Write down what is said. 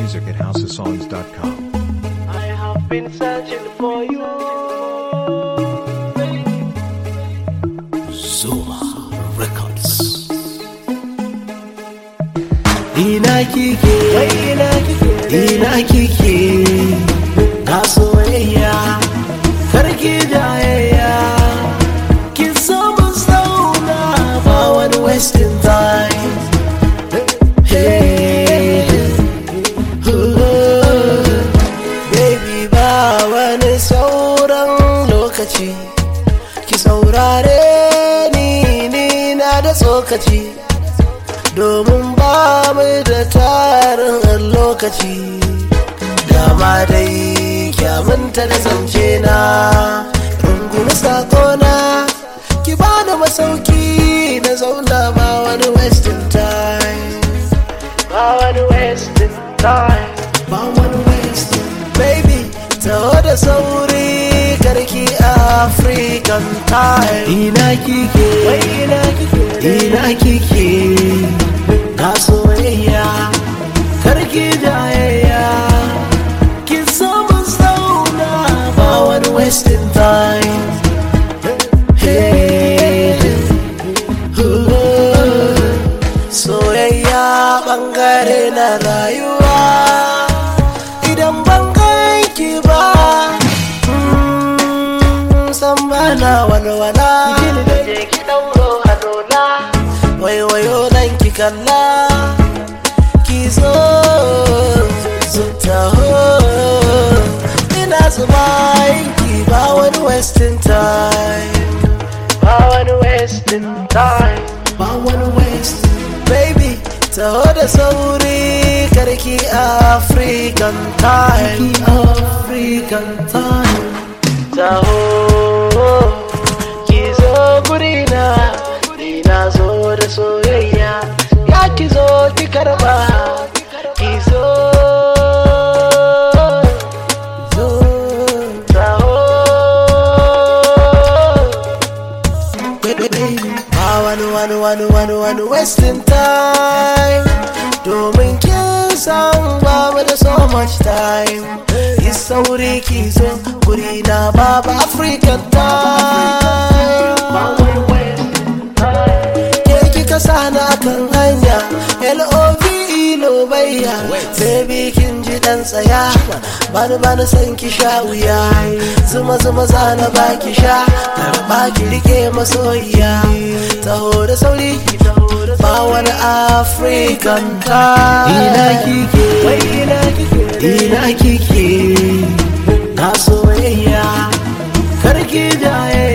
music at housesongs.com. I have been searching for you. Zuma Records. Ina kike, Ina kike ina kike, na soyayya, karki jayayya, kin so mun zauna ba wani wasting time. Hey, ooh, baby ba wani sauran lokaci, ki saurare ni ni na da tsokaci. domin ba mu da tarin lokaci dama dai kyamunta da zance na rungumi sakona ki ba da masauki na zauna ba wani wasting time ba wani wasting time. ba wani wasting baby taho da sauri karki african time ina kike Ina kike ina kike na soyayya karki jayayya kin so mun zauna ba wani wasting time Hey, ooh, soyayya bangare na rayuwa idan ban ganki ba mm, san bana walwala je ki dauro hannuna. waiwayo nan ki kalla ki zo zo taho ina zuba ki ba wani wasting time Ba wani wasting time. ba wani wasting baby taho da sauri karki african time african time Taho ki zo gurina. Ni na zo da soyayya. Ya ki zo ki karba. Ki zo. zo Taho. Ba wani wani wani wani wani wasting time Domin kin san ba mu da so much time Yi sauri ki zo guri na babu African time Ba wani wasting time. Ke kika sana kan hanya L-O-V-E lobayya Baby kin ji dan tsaya Bani bani san ki sha wuya Zuma zuma zana baki sha Karba ki rike masoyiya Taho da sauri Ba wani African time Ina kike Ina kike Ina kike Na soyayya Karki jaye